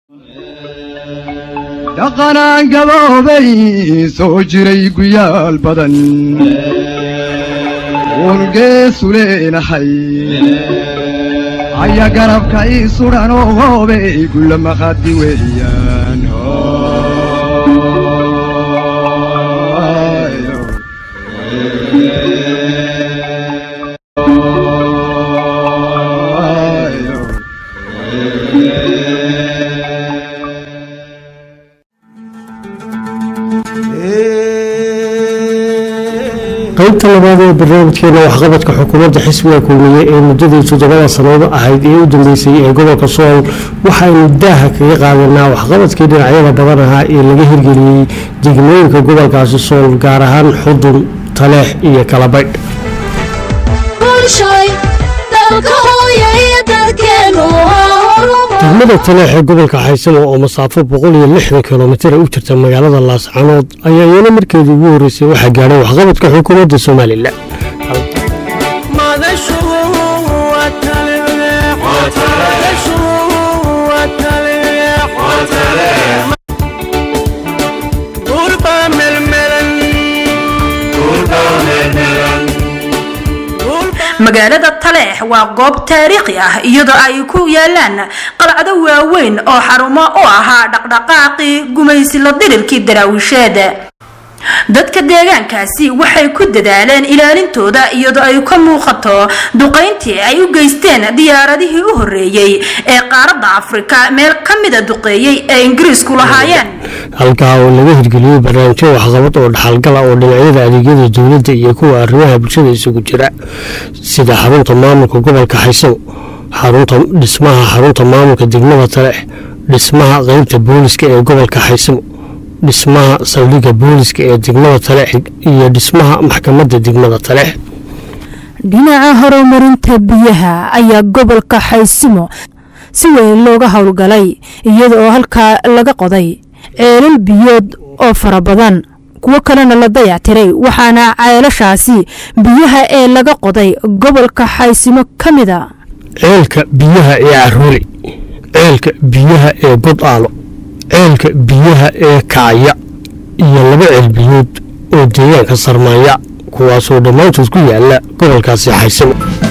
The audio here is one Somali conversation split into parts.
dhaqanaan gaboobay soo jiray guyaal badan uurgeesu leenahay aya garabka ii sudhanoo hoobey gulla maqadi weeyaan qaybta labaad ee barnaamijkeena waxqabadka xukuumadda xisbiga kulmiye ee muddadii toddobada sanado ahayd ee u dambeysay ee gobolka sool waxaynu daaha kaga qaadanaa waxqabadkii dhinacyada badan ahaa ee laga hirgeliyey degmooyinka gobolkaasi sool gaar ahaan xudun taleex iyo kalabaydh degmada taleex ee gobolka xaysamo oo masaafo boqol iyo lixdan kilomitara u jirta magaalada laascanood ayaa iyana markeedii ugu horreysay waxaa gaadhay waxqabadka xukuumadda somalilan magaalada taleex waa goob taariikhi ah iyadoo ay ku yaalaan qalcado waaweyn oo xarumo u ahaa dhaqdhaqaaqii gumaysi la dirirkii daraawisheed dadka deegaankaasi waxay ku dadaaleen ilaalintooda iyadoo ay ka muuqato duqayntii ay u geysteen diyaaradihii u horreeyey ee qaaradda afrika meel ka mida duqeeyey ee ingiriisku lahaayeen halkaa oo laga hirgeliyey barnaamijyo waxqabad oo dhaxalgala oo dhinacyada adeegyada dowladda iyo kuwa arrimaha bulshada isugu jira sida xarunta maamulka gobolka xaysamo xarunta dhismaha xarunta maamulka degmada taleex dhismaha qeybta booliska ee gobolka xaysamo dhismaha saldhigga booliska ee degmada taleex iyo dhismaha maxkamadda degmada taleex dhinaca horumarinta biyaha ayaa gobolka xaysimo si weyn looga howlgalay iyada oo halkaa laga qoday ceelal biyood oo fara badan kuwo kalena la dayactiray waxaana ceelashaasi biyaha ee laga qoday gobolka xaysimo ka mid a ceelka biyaha ee carooli ceelka biyaha ee godaalo ceelka biyaha ee kacya iyo laba ceel biyood oo deegaanka sarmaaya kuwaasoo dhammaantood ku yaala gobolkaasi xaysimo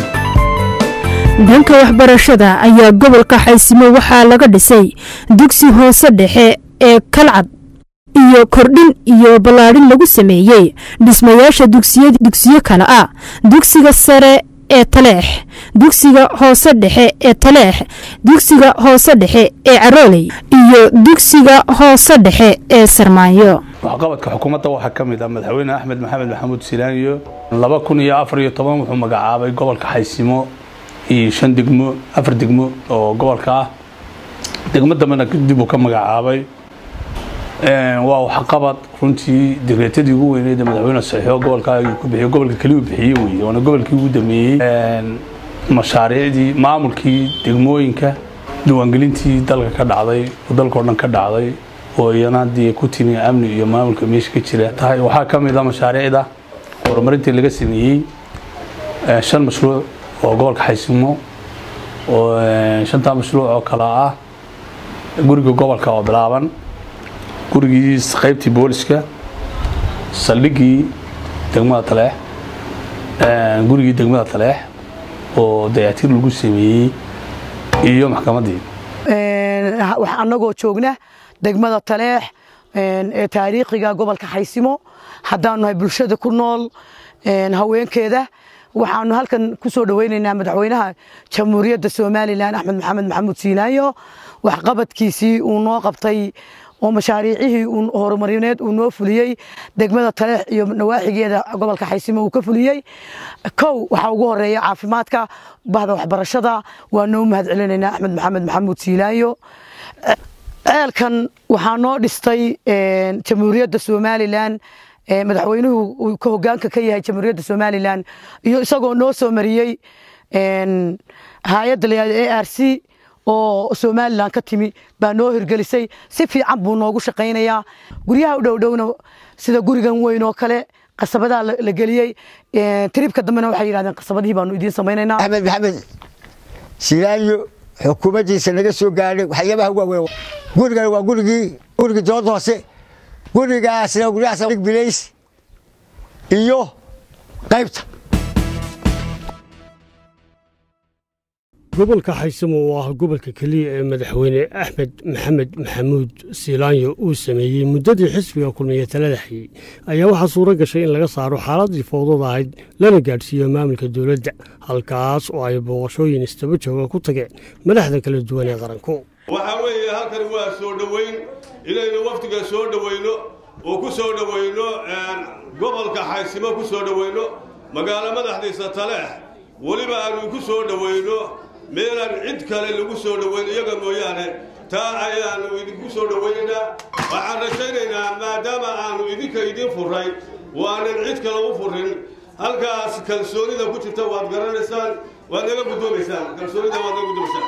dhanka waxbarashada ayaa gobolka xaysimo waxaa laga dhisay dugsi hoose dhexe ee kalcad iyo kordhin iyo ballaadhin lagu sameeyey dhismayaasha dugsiyo kale ah dugsiga sare ee taleex dugsiga hoose dhexe ee taleex dugsiga hoose dhexe ee carooley iyo dugsiga hoose dhexe ee sarmaanyo waxqabadka xukuumadda waxaa ka mid ah madaxweyne axmed maxamed maxamuud silaaniyo laba kun iyo afar iyo toban wuxuu magacaabay gobolka xaysimo iyo shan degmo afar degmo oo gobolka ah degmo dambena dib uu ka magacaabay waa waxqabad runtii digreetadii ugu weyneyd ee madaxweyne saxiixo gobolka ku bixiyo gobolka keliya bixiyey wey waana gobolkii ugu dameeyey mashaariicdii maamulkii degmooyinka diiwaangelintii dalka ka dhacday oo dalka oo dhan ka dhacday oo iyana haddii ku timi amni iyo maamulka meesha ka jira tahay waxaa ka mid ah mashaariicda horumarintii laga sameeyey shan mashruuc oo gobolka xaysimo oo shantaa mashruuc oo kale ah guriga gobolka oo bilaaban gurigii qaybtii booliska saldhiggii degmada taleex gurigii degmada taleex oo dayactiir lagu sameeyey iyo maxkamaddii annagoo joogna degmada taleex ee taariikhiga gobolka xaysimo haddaanu nahay bulshada ku nool haweenkeeda waxaanu halkan ku soo dhoweynaynaa madaxweynaha jamhuuriyadda somalilan axmed maxamed maxamuud siinaayo waxqabadkiisii uu noo qabtay oo mashaariicihii horumarineed uu noo fuliyey degmada taleex iyo nawaaxigeeda gobolka xaysimo uu ka fuliyey kow waxaa ugu horeeya caafimaadka bahda waxbarashada waa noo mahad celinaynaa axmed maxamed maxamuud siinaayo ceelkan waxaa noo dhistay jamhuuriyadda somalilan madaxweynuhu uu ka hogaanka ka yahay jamhuuriyadda somalilan iyo isagoo noo soo mariyey hay-adda layihahdo a r c oo somalilan ka timi baa noo hirgelisay si fiican buu noogu shaqaynayaa guryaha u dhowdhowna sida gurigan weyn oo kale qasabadaa la geliyey tribka dambena waxay yidhahdeen qasabadihii baanu idiin samaynaynaa axmed maxamed silaanyo xukuumaddiisa naga soo gaadhay waxyaabaha waaweyn gurigana waa gurigii gurigii dooda hoose gurigaasna guryahaas bilays iyo qaybta gobolka xaysamo oo ah gobolka keliya ee madaxweyne axmed maxamed maxamuud siilaanyo uu sameeyey muddadii xisbiga kulmiye talada hayey ayaa waxaa suuro gashay in laga saaro xaaladii fowdada ahayd lana gaadhsiiyo maamulka dowladda halkaas oo ay booqashooyin istaba jooga ku tageen madaxda kala duwan ee qaranku waxaa weeye halkani waa soo dhoweyn inaynu wafdiga soo dhoweyno oo ku soo dhoweyno gobolka xaysimo ku soo dhoweyno magaalo madaxdiisa taleex weliba aanu ku soo dhoweyno meelaan cid kale lagu soo dhoweyn iyaga mooyaane taa ayaannu idinku soo dhoweynaynaa waxaan rajaynaynaa maadaama aanu idinka idin furray waanan cid kale u furin halkaas kalsoonida ku jirta waad garanaysaan waad naga guddoomaysaan kalsoonida waad naga guddoomaysaan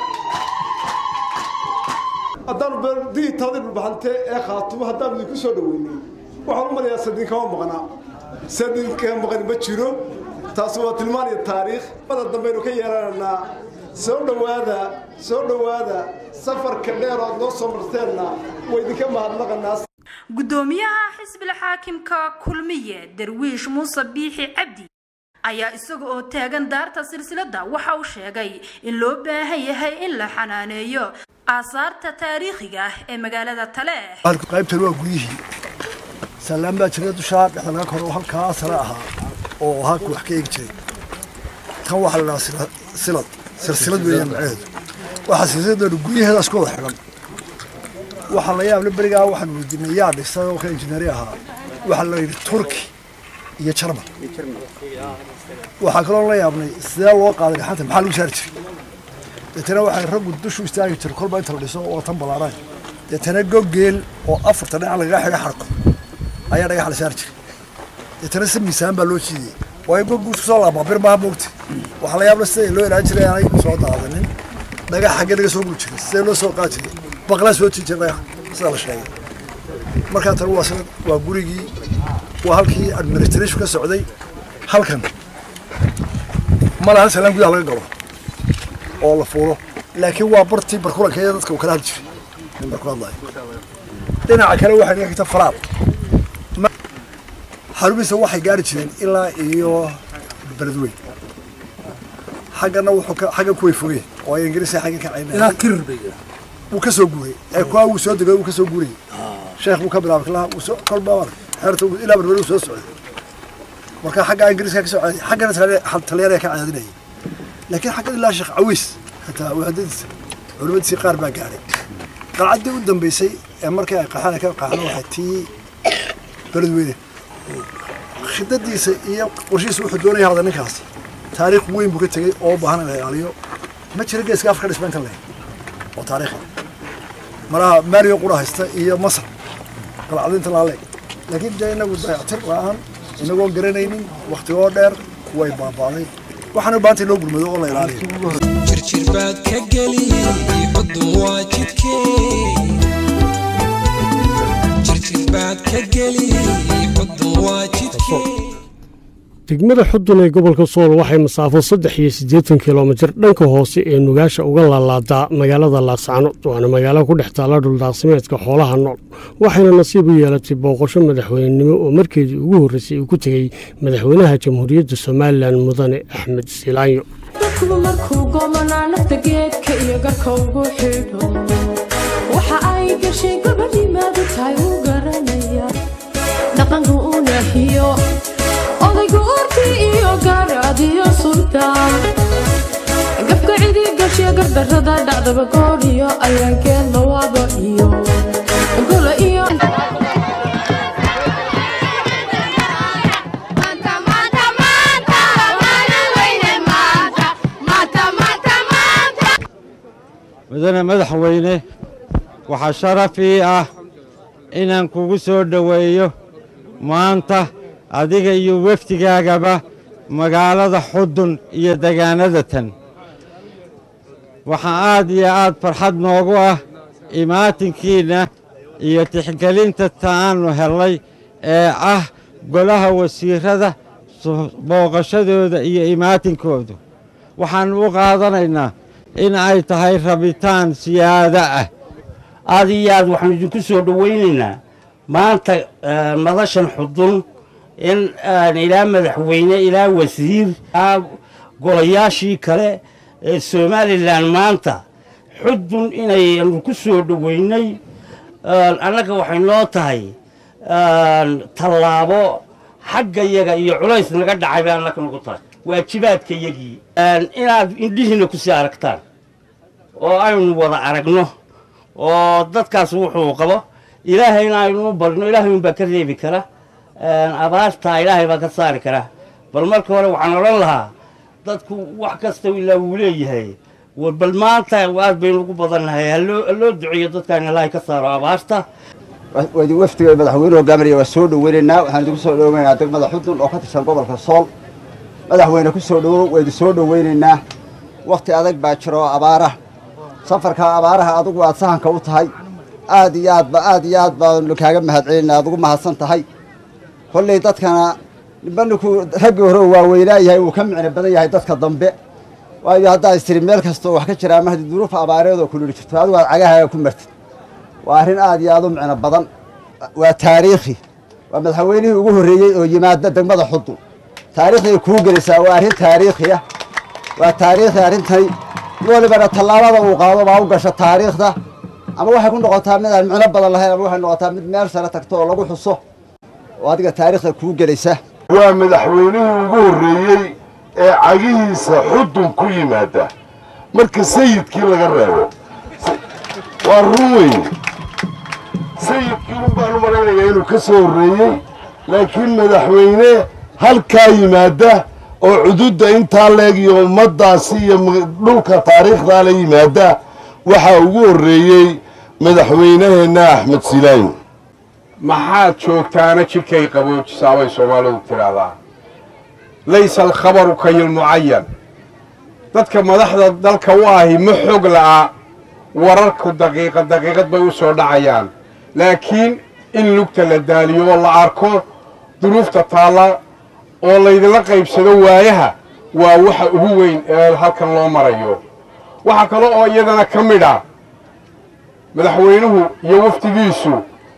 haddaanu digitalada dhulbaxante ee khaatumo haddaanu idinku soo dhoweynay waxaan u malayaa sadiin kama maqnaa sadiin kama maqan ma jiro taasi waa tilmaan iyo taariikh mada dambaynu ka yeelanaynaa soo dhowaada soo dhowaada safarka dheer ood noo soo marteenna waa idinka mahadnaqanaa guddoomiyaha xisbil xaakimka kulmiye darwiish muuse biixi cabdi ayaa isaga oo taagan daarta silsiladda waxa uu sheegay in loo baahan yahay in la xanaaneeyo aasaarta taariikhiga ah ee magaalada taleex qaybtan waa guryihii saalaan baa jira dushaa dhexda laga koro halkaa sare ahaa oo halku wax ka eegi jiray tan waxaa la dhahaa silad silsilad weeyaan macnaheedu waxaa silsiladeenu guryaheedaas ku wada xidhan waxaa la yaable berigaa waxaan weydiinay yaa dhisay oo ka injineeri ahaa waxaa la yidhi turki iyo jarmal waxaa kaloo la yaabnay sidee loo qaaday gacanta maxaa lagu saari jiray deetana waxay raggu dushu istaagi jiray kolba inta la dhiso oo tan ballaaraan deetana gogeel oo afarta dhinac lagaga xidha xarko ayaa dhagax la saari jiray deetana si miisaan baa loo jiidiyey waayo goggu isku soo laabaa bir maaha moogta waxaa la yaabla sida loo ilaalin jiray aanay soo daadanin dhagax xagge laga soo guri jiray sidee loo soo qaadi jiray baqlaa soo tii jiray dhagax sida la sheegay markaa tan waa sanad waa gurigii waa halkii administration ka socday halkan mala hal salaan gudaha laga galo oo la fuulo laakiin waa bartii barkulankeeda dadka uu kala hadli jiray barku hadlayo dhinaca kale waxay naga xigta faraad xarumihiisa waxay gaari jireen ilaa iyo beledweyn xaggana wuxuu ka xaggan kuway fogeen oo ay ingiriiska xaggan ka caynayeen ilaa kirir bay wuu ka soo guuray ee kuwa wuu soo degay wuu ka soo guurayay sheekh buu ka bilaabay kalaha wuu soo kolba xeerta ilaa berberi wuu soo socday marka xagga ingiriiska ka soo caaday xaggana talyaaniga ka caadinayay laakiin xaggan ilaa sheekh cawiis hataa waadadiisa culimadiisii qaar baa gaadhay qalcaddii u dambeysay ee markii ay qaxaan ka qaxdo waxay tii beledweyne khidadiisa iyo qorshihiisa wuxuu doonaya hada ninkaas taariikh weyn buu ka tegey oo u baahan in la ilaaliyo ma jira geeska afrika dhisma inta leh oo taariikha malaha mario qura haysta iyo masar qalcadinta laale laakiin dee inagu dayactir la-aan inagoon garanaynin waktigoo dheer way baaba'day waxaana u baahantay loo gurmado oo la ilaaliyo jirjir baad ka geli xudun waa jidkee jirjir baad ka geli xudun waa jidkee degmada xudun ee gobolka sool waxay masaafo saddex iyo siddeetan kilomitir dhanka hoose ee nugaasha uga laalaadaa magaalada laascano waana magaalo ku dhex taalla dhuldaaqsimeedka xoolaha nool waxayna nasiib u yeelatay booqasho madaxweynenimo oo markeedii ugu horreysay uu ku tegey madaxweynaha jamhuuriyadda somalilan mudane axmed siilaanyo dadkuba markuu goomanaa nafta geedka iyo garka ugu xidho waxa ay gashay gabadhimaadu tahay uu garanaya dhaqanka u nahiyo odaygu urtii iyo gaaraad iyo sultaan gafka cidi gashiya gardarrada dhacdaba goor iyo ayaankeed lawaaba iyo gola iyo mudane madaxweyne waxaa sharaf ii ah inaan kugu soo dhoweeyo maanta adiga iyo wefdigaagaba magaalada xudun iyo degaanada tan waxaa aad iyo aad farxad noogu ah imaatinkiinna iyo tixgelinta ta'aannu hellay ee ah golaha wasiirrada booqashadooda iyo imaatinkoodu waxaannu u qaadanaynaa in ay tahay rabitaan siyaado ah aad iyo aad waxaanu idinku soo dhowaynaynaa maanta madashan xudun in ilaa madaxweyne ilaa wasiir golayaashii kale ee somalilan maanta xudun inaynu ku soo dhoweynay annaga waxay noo tahay tallaabo xagga yaga iyo culays naga dhacay bay annaka nagu tahay waajibaadka yagii inaad indhihiina ku sii aragtaan oo aynu wada aragno oo dadkaas wuxuu qabo ilaahayna aynu u barno ilaahay unbaa ka reebi kara abaartaa ilaahay baa ka saari kara bal marka hore waxaan odhan lahaa dadku wax kasta ilaa wuu leeyahay bal maanta aad baynu ugu badannahay haloo duceeyo dadkaan ilaahay ka saaro abaarta wafdiga madaxweyne hogaaminaya waa soo dhoweynaynaa waxaan idinku soo dhoweynaynaa degmada xudun oo ka tirsan gobolka sool madaxweyne ku soo dhowow waydu soo dhoweynaynaa wakhti adag baa jiro oo abaara safarka abaaraha adugu aad sahanka u tahay aad iyo aadba aad iyo aad baanu kaaga mahadcelinaa aad ugu mahadsan tahay kolley dadkana ninba ninkuu raggii hore u waaweynaa yahay uu ka micno badan yahay dadka dambe waayo haddaa istiri meel kastoo wax ka jira ama haddii duruuf abaareed oo kululi jirto adigu aad cagahaaga ku martid waa arrin aad iyo aad u micno badan waa taariikhi waa madaxweynihii ugu horreeyey oo yimaada degmada xudun taariikhday kuu gelisaa waa arrin taariikhi ah waa taariikhi arrintani walibana tallaabada uu qaado baa u gasha taariikhda ama waxay ku noqotaa mid aan micno badan lahayn ama waxay noqotaa mid meel sare tagto oo lagu xuso oo adiga taariikhda kuu gelaysa waa madaxweynihii ugu horreeyey ee cagihiisa xudun ku yimaada marka sayidkii laga reebo waa run weyn sayidkii un baanu malaynayaa inuu ka soo horreeyey laakiin madaxweyne halkaa yimaada oo cududda intaa leeg iyo ummaddaasi iyo dhulka taariikhdaa la yimaada waxaa ugu horreeyey madaxweynaheenna axmed silaayn maxaad joogtaana jidhkay qaboojisaa bay soomaalidu tidhaahdaa laysa alkhabaru kayilmucayan dadka madaxda dalka u ahi ma xog la'a wararku daqiiqad daqiiqad bay u soo dhacayaan laakiin in lugta la daaliyo oo la arko duruufta taalla oo laydinla qaybsado waayaha waa waxa ugu weyn ee halkan loo marayo waxaa kale oo iyadana ka mid ah madaxweynuhu iyo wafdigiisu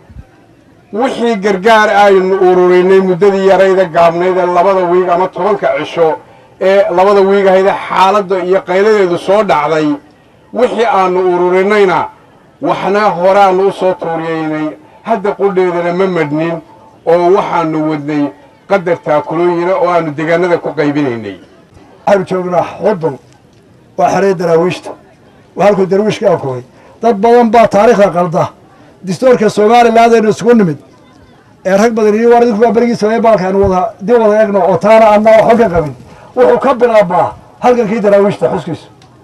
wixii gargaar aynu ururinay muddadii yarayda gaabnayd ee labada wiig ama tobanka cisho ee labada wiig ahayde xaaladda iyo qayladeedu soo dhacday wixii aanu ururinayna waxna horeaanu u soo tuuriyeynay hadda qudheedana ma madhnin oo waxaanu wadnay qadar taakulooyina oo aanu deegaanada ku qaybinaynay waxaanu joognaa xudun waa xerey daraawiishta waa halkuu darwiishka akoogay dad badan baa taariikhda qalda distoorka somaliland aynu isugu nimid ee rag badan iyo war idinku baa berigii samey baalka aynu wada dib wada eegno oo taana adna waxba ka qabin wuxuu ka bilaabmaa halgankii daraawiishta xuskiisu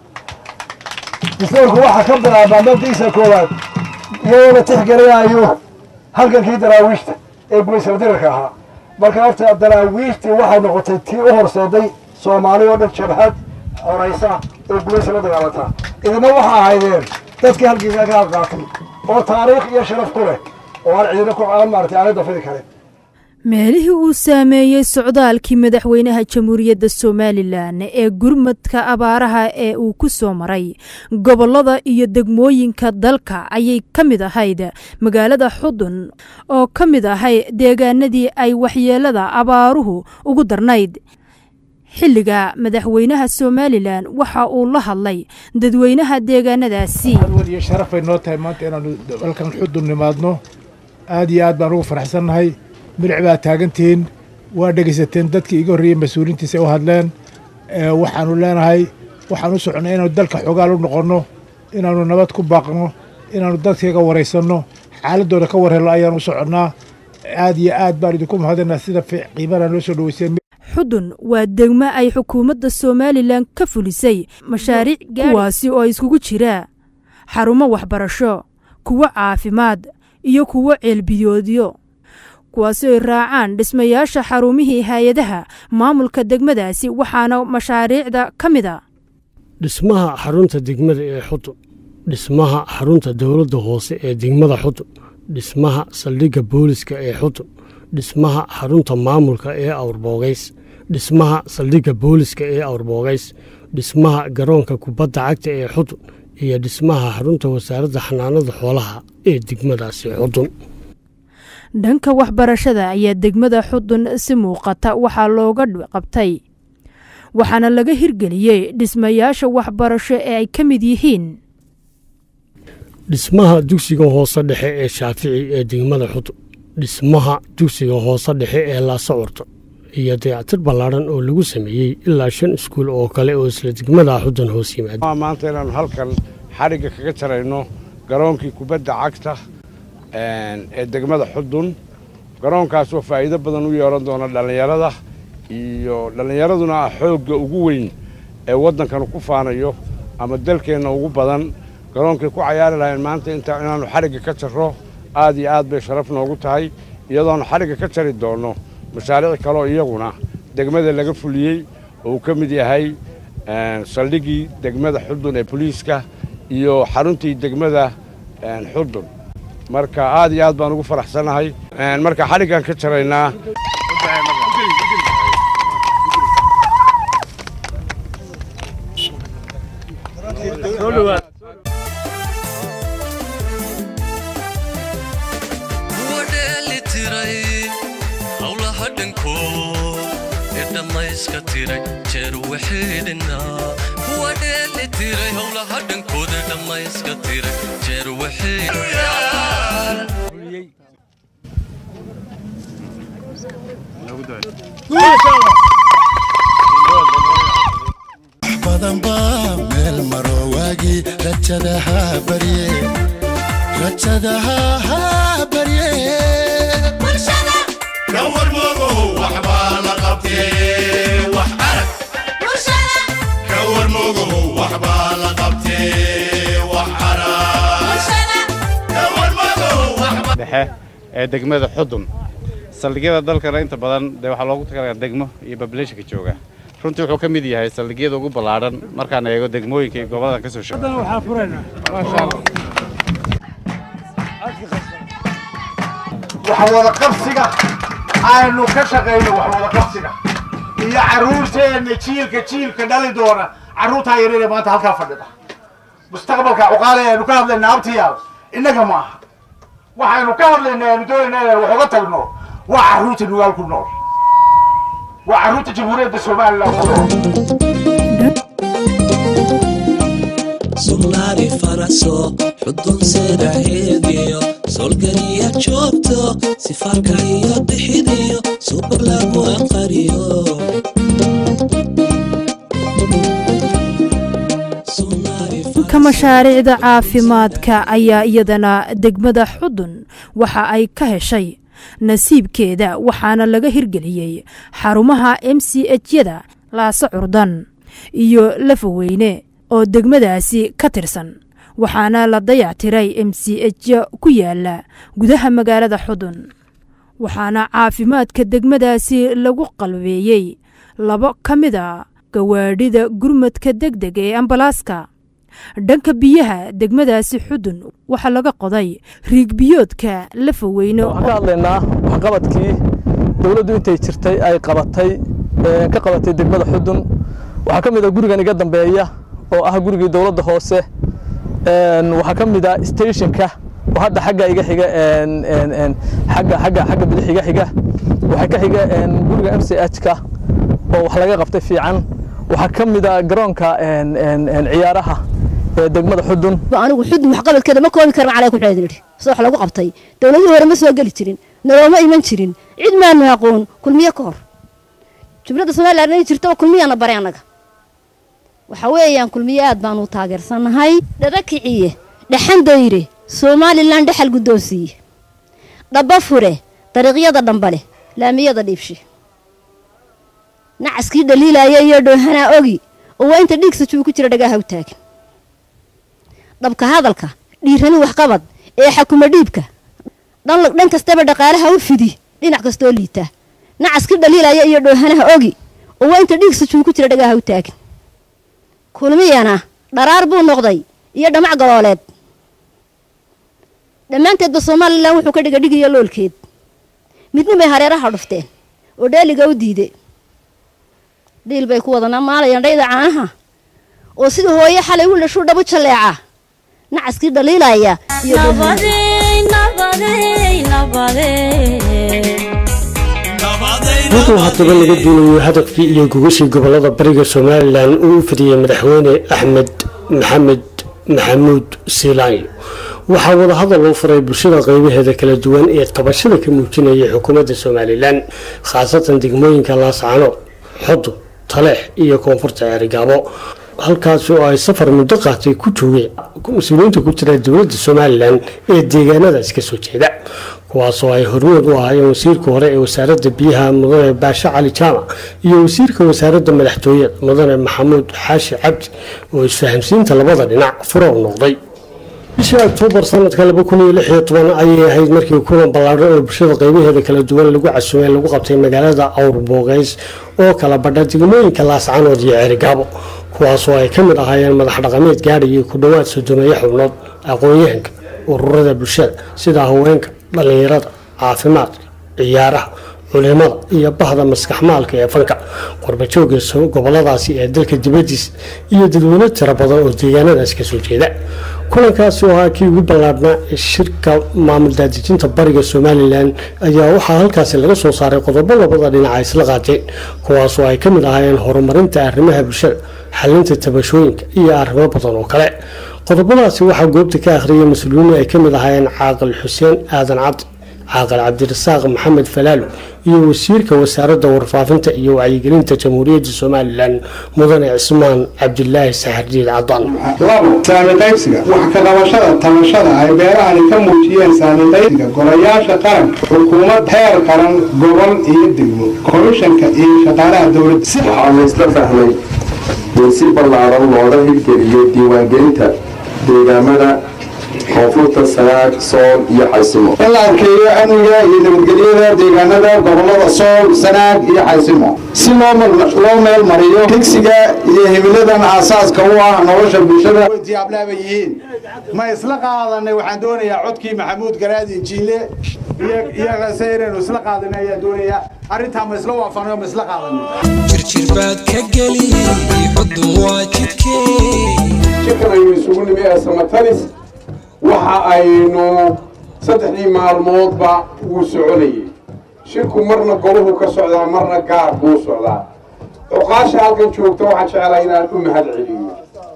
distoorku waxaa ka bilaabmaa mabdiisa koowaad iyadoo la tixgelinayo halgankii daraawiishta ee gumaysaldirarka ahaa marka horta daraawiishtii waxay noqotay tii u horseeday soomaali oo dhan jabhad xoraysa oo gumaysa la dagaalanta idina waxa ahaydeen dadkii halgiga ka qaatay oo taariikh iyo sharaf ku leh oo aan cidina ku aan maaragtay aanay dafidi karin meelihii uu saameeyey socdaalkii madaxweynaha jamhuuriyadda somalilan ee gurmadka abaaraha ee uu ku soo maray gobollada iyo degmooyinka dalka ayay ka mid ahayd magaalada xudun oo ka mid ahay deegaanadii ay waxyeelada abaaruhu ugu darnayd xilliga madaxweynaha somalilan waxa uu la hadlay dadweynaha deegaanadaasi iyo sharaf bay noo tahay maanta inaanu dalkan xudun nimaadno aad iyo aad baan ugu faraxsannahay milic baa taagantihiin waa dhegaysateen dadkii iga horreeyey mas-uuliintiisa u hadleen waxaanu leenahay waxaan u soconnay inaanu dalka xogaal u noqonno inaanu nabad ku baaqno inaanu dadkayga waraysanno xaaladooda ka warhelno ayaan u soconnaa aad iyo aad baan idinku mahadinaa sida qiimana noo soo dhaweyseen xudun waa degmo ay xukuumadda somalilan ka fulisay mashaariic kuwaasi oo iskugu jira xarumo waxbarasho kuwo caafimaad iyo kuwo ceelbiyoodyo kuwaasi ay raacaan dhismayaasha xarumihii hay-adaha maamulka degmadaasi waxaana mashaariicda ka mid a dhismaha xarunta degmada ee xudun dhismaha xarunta dowladda hoose ee degmada xudun dhismaha saldhigga booliska ee xudun dhismaha xarunta maamulka ee awrboogays dhismaha saldhigga booliska ee awrboogays dhismaha garoonka kubadda cagta ee xudun iyo dhismaha xarunta wasaaradda xanaanada xoolaha ee degmadaasi xudun dhanka waxbarashada ayaa degmada xudun si muuqata waxaa looga qabtay waxaana laga hirgeliyey dhismayaasha waxbarasho ee ay ka mid yihiin dhismaha dugsiga hoose dhexe ee shaafici ee degmada xudun dhismaha dugsiga hoose dhexe ee laasacorto iyo dayactir ballaadhan oo lagu sameeyey ilaa shan iskuul oo kale oo isla degmada xudun hoos yimaada maanta inaanu halkan xadhigga kaga jarayno garoonkii kubadda cagta ee degmada xudun garoonkaas oo faa'iido badan u yeeran doona dhallinyarada iyo dhallinyaraduna ah xoogga ugu weyn ee waddankan ku faanayo ama dalkeenna ugu badan garoonkay ku cayaari lahayn maanta inta inaannu xadhigga ka jarro aad iyo aad bay sharaf noogu tahay iyadoonu xadhigga ka jari doonno mashaariic kaleo iyaguna degmada laga fuliyey oo uu ka mid yahay saldhiggii degmada xudun ee boliiska iyo xaruntii degmada xudun marka aad iyo aad baan ugu faraxsannahay marka xadhiggaan ka jaraynaa howlaha dhankood ee dhammayska tiray jeer waxeedhina kuwa dheeli tiray howlaha dhankood ee dhammayska tiray jeer badan baa meel maro waagii rajadaha barye rajadaha ha barye kawar mogow waxbaa la qabtee wax arag kawar mogow waxbaa la qabtee wax arag kawar mogow waxbaa dhexe ee degmada xudun saldhigyada dalkana inta badan dee waxaa loogu talagalaa degmo iyo bableeshinka jooga runtii wuxuu ka mid yahay saldhigyada ugu ballaadhan markaan eego degmooyinka iyo gobollada ka soo shaqeeya wax wada qabsiga aynu ka shaqayno wax wada qabsiga iyo carruurteenna jiilka jiilka dhali doona carruurtaa yareere maanta halkaa fadhida mustaqbalka cuqaale aynu ka hadlaynaa abtiyaal innaga ma aha waxaynu ka hadlaynaa aynu doonaynaa inaynu wax uga tagno waa carruurta nugaal ku nool waa carruurta jamhuuriyadda somalilan ku nool sugnaadi faraso xudun seedaheediyo solgariya joogto sifaarka iyo bixidiyo subag lagu aqariyo ka mashaariicda caafimaadka ayaa iyadana degmada xudun waxa ay ka heshay nasiibkeeda waxaana laga hirgeliyey xarumaha m c h-yada laase curdan iyo lafaweyne oo degmadaasi ka tirsan waxaana la dayactiray m c h ku yaala gudaha magaalada xudun waxaana caafimaadka degmadaasi lagu qalbeeyey labo ka mid a gawaadhida gurmadka deg deg ee ambalaaska dhanka biyaha degmadaasi xudun waxaa laga qoday riigbiyoodka lafaweyne waxaan ka hadlaynaa waxqabadkii dowladdu intay jirtay ay qabatay ka qabatay degmada xudun waxaa ka mid a gurigan iga dambeeya oo ah gurigii dowladda hoose waxaa ka mid ah stationka oo hadda xagga iga xiga xagga xagga xagga bidix iga xiga waxaa ka xiga guriga m c h-ka oo wax laga qabtay fiican waxaa ka mid ah garoonka ciyaaraha ee degmada xudun anigu xudun waxqabadkeeda ma koobi karan calay ku xeedin idhi sida wax lagu qabtay dowladihii hore ma soo geli jirin nalooma iman jirin cid maanu aqoon kulmiye ka hor jumladda somaliland inay jirto kulmiyaana baray annaga waxa weeyaan kulmiye aad baanu taageersannahay dhada kiciye dhaxan dayre somalilan dhexal guddoonsiiye dhaba fure dariiqyada dhambale laamiyada dhiibshe nacaskii dhaliilaya iyo dhoohanaa ogi oo waa inta dhiigsa juu ku jira dhagaaha u taagan dhabka hadalka dhiirani waxqabad ee xakuma dhiibka dhan kastaba dhaqaalaha u fidi dhinac kastoo liita nacaskii dhaliilaya iyo dhoohanaha ogi oo waa inta dhiigsa juu ku jira dhagaaha u taagan kulmiyana dharaar buu noqday iyo dhamac galooleed dhammaanteedba somalilan wuxuu ka dhigadhigayo loolkeed midna bay hareeraha dhufteen oo dheeliga u diide dhiil bay ku wadanaa maalayaan dhayda caanaha oo sidii hooye xalay u dhashuu dhabu jalleeca nacaskii dhaliilaya iyo wuxuu haddaba laga duulayo hadafkii iyo gogashii gobolada bariga somalilan uu u fidiyey madaxweyne axmed maxamed maxamuud siilaanyo waxaa wadahadal loo furay bulshada qaybaheeda kala duwan ee tabashada ka muujinaya xukuumadda somalilan khaasatan degmooyinka laascano xudun taleex iyo koonfurta ceerigaabo halkaasi oo ay safar muddo qaatay ku joogeen mas-uuliyiinta ku jira dowladda somalilan ee deegaanadaas ka soo jeeda kuwaasoo ay hormood u ahaayeen wasiirka hore ee wasaaradda biyaha mudane baashe cali jaamac iyo wasiirka wasaaradda madaxtooyada mudane maxamuud xaashi cabdi oo isfahamsiinta labada dhinac furo u noqday bishii oktoobar sanadka laba kun iyo lix iyo toban ayay ahayd markii kulan ballaadhan oo bulshada qaybaheeda kala duwan lagu casumay lagu qabtay magaalada awr boogays oo kala badha degmooyinka laascanood iyo ceerigaabo kuwaasoo ay ka mid ahaayeen madax dhaqameed gaadhayay ku dhowaad sodomeeyo xubnood aqoon-yahanka ururada bulshada sida haweenka dhallinyarada caafimaadka ciyaaraha culimada iyo bahda maskaxmaalka ee fanka qurbajoogga goboladaasi ee dalka dibadiisa iyo dadweyne tiro badan oo deegaanadaas kasoo jeeda kulankaasi oo ahaa kii ugu ballaadhnaa ee shirka maamul daadejinta bariga somalilan ayaa waxaa halkaasi laga soo saaray qodobo labada dhinaca isla qaateen kuwaasoo ay ka mid ahaayeen horumarinta arrimaha bulshada xalinta tabashooyinka iyo arrimo badan oo kale qodobadaasi waxaa goobta ka akhriyay mas-uuliyiin ay ka mid ahaayeen caaqil xuseen aadan cabdi caaqil cabdirasaaq maxamed falaalo iyo wasiirka wasaaradda warfaafinta iyo wacyigelinta jamhuuriyadda somalilan mudane cismaan cabdilaahi saxardiid cadaan labo saami qaybsiga wax ka qabashada tabashada ay beerahani ka muujiyeen saami qaybsiga golayaasha qaranka xukuumad heer qaran gobol iyo degmo komishanka iyo shaqaalaha dowladda waxaanu isla fahmay in si ballaaran looga hirgeliyo diiwaangelinta deegaamada koonfurta sanaag sool iyo xaysimo in la arkeeyo amniga iyo nabadgelyada deegaanada gobolada sool sanaag iyo xaysimo si loo meel mariyo higsiga iyo himiladan aasaaska u ah nolosha bulshada diyaablaaba yihiin ma isla qaadanay waxaan doonayaa codkii maxamuud garaadi jiile iyagase inaynu isla qaadanay ayaa doonayaa arrintaa ma isla waafanayo ma isla qaadanay jirjirbaad ka geli xudun waa jidkee shirkan aynu isugu nimi ee samatalis waxa aynu saddexdii maalmoodba wuu soconayay shirku marna goluhu ka socdaa marna gaar buu socdaa cuqaasha halkan joogta waxaan jeclaa inaan u mahad celiyo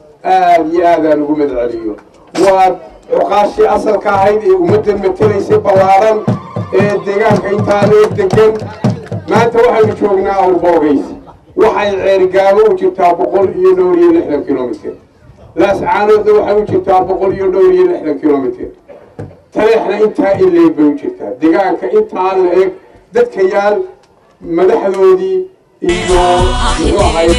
aad iyo aadaan ugu mahad celiyo waa cuqaashii asalka ahayd ee ummadda matelaysay ballaaran ee deegaanka intaa loo degan maanta waxaynu joognaa awrboogays waxay ceerigaabo u jirtaa boqol iyo dhowr iyo lixdan kilomitr laascaanoodna waxay u jirtaa boqol iyo dhowr iyo lixdan kilomitr taleexna intaa in leeg bay u jirtaa deegaanka intaa la eg dadka yaal madaxdoodii iyo muxuu ahay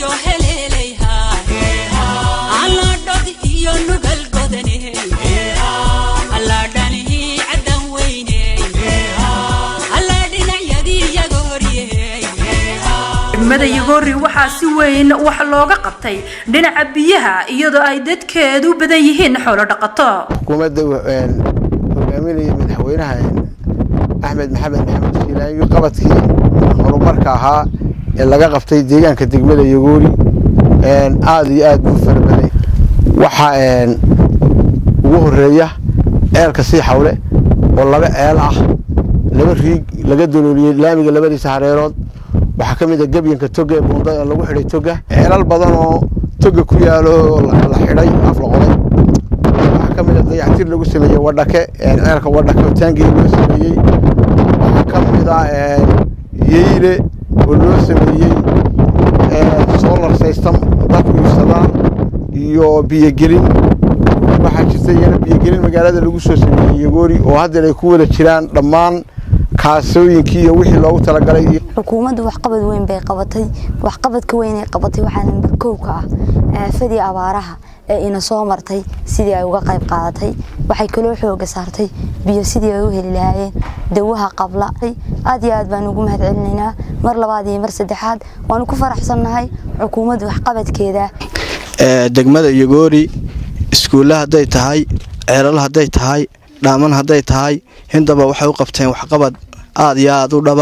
degmada yagoori waxaa si weyn wax looga qabtay dhinaca biyaha iyadoo ay dadkeedu badan yihiin xoolo dhaqato xukuumadda hogaaminaya madaxweynaha axmed maxamed maxamed shiilaanyo qabadkii horumarka ahaa ee laga qabtay deegaanka degmada yagoori aada iyo aad buu fara baday waxaa ugu horeeya ceelka sii xawle oo laba ceel ah laba riig laga dalooliyey laamiga labadiisa hareerood waxaa ka mid a gebyanka toga ee buundada lagu xidhay toga ceelal badan oo toga ku yaalo la xidhay af la qoday waxaa ka mid a dayactir lagu sameeyey wadhake ceelka wadhake oo taangii loo sameeyey waxaa ka mid a yeyle oo loo sameeyey solar system dadku iibsadaan iyo biyogelin waxaa jirta iyana biyogelin magaalada lagu soo sameeyey yagoori oo haddeer ay ku wada jiraan dhammaan kaasooyinkii iyo wixii loogu talagalay xukuumaddu waxqabad weyn bay qabatay waxqabadka weyn ay qabatay waxaa nambar kow ka ah aafadii abaaraha ee ina soo martay sidii ay uga qayb qaadatay waxay kaloo xooga saartay biyo sidii ay u heli lahaayeen dawaha qabla aad iyo aad baan ugu mahad celinaynaa mar labaad iyo mar saddexaad waanu ku faraxsannahay xukuumadda waxqabadkeeda degmada yagoori iskuulle hadday tahay ceelal hadday tahay dhaaman hadday tahay hindaba waxay u qabteen waxqabad aada iyo aada u dhaba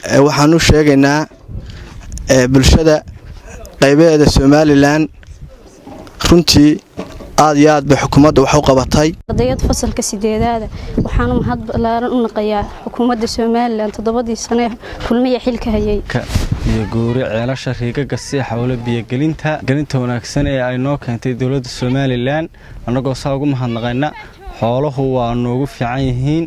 waxaan u sheegaynaa bulshada qaybaheeda somalilan runtii aad iyo aad bay xukuumadda wax u qabatay ardayad fasalka sideedaada waxaana mahad ballaaran u naqayaa xukuumadda somalilan toddobadii sane kulmiya xilka hayay iyo guuri ceelasha riigaga sii xawlo biyogelinta gelinta wanaagsan ee ay noo keentay dowladda somalilan annagoo saa ugu mahadnaqayna xooluhu waa noogu fiican yihiin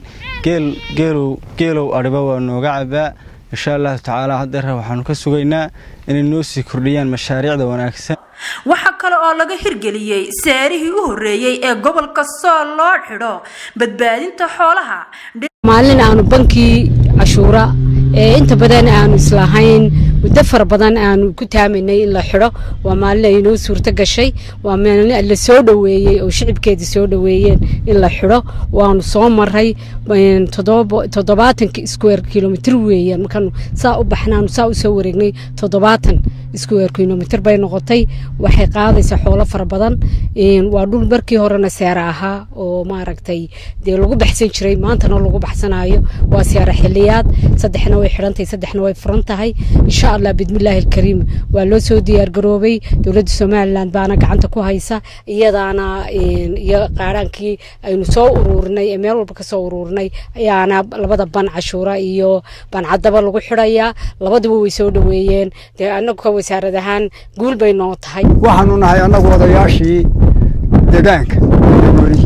geelow adhiba waa nooga cabaa insha allahu tacaala haddeer waxaanu ka sugaynaa inay noo sii kordhiyaan mashaariicda wanaagsan waxaa kale oo laga hirgeliyey seerihii u horreeyey ee gobolka sool loo xidho badbaadinta xoolaha maalin aanu bankii cashuura ee inta badan aanu islahayn muddo fara badan aanu ku taamaynay in la xidho waa maalin ay inoo suurto gashay waa maalin la soo dhoweeyey oo shicibkeedii soo dhoweeyeen in la xidho waanu soo maray toddobaatanka square kilomitr weeyaan markaanu saa u baxnaanu saa u soo wareegnay toddobaatan square kilomitr bay noqotay waxay qaadaysaa xoolo fara badan waa dhul markii horena seera ahaa oo maaragtay dee lagu baxsan jiray maantana lagu baxsanayo waa seera xiliyaad saddexna way xidhantahay saddexna way furan tahay insha allah bidmillaahi alkariim waa loo soo diyaargaroobay dowladda somalilan baana gacanta ku haysa iyadaana iyo qaaraankii aynu soo uruurinay ee meel walba kasoo uruurinay ayaana labada ban cashuura iyo bancadaba lagu xidhayaa labaduba way soo dhoweeyeen dee anagu wasaarad ahaan guul bay noo tahay waxaanu nahay annagu odayaashii deegaanka weli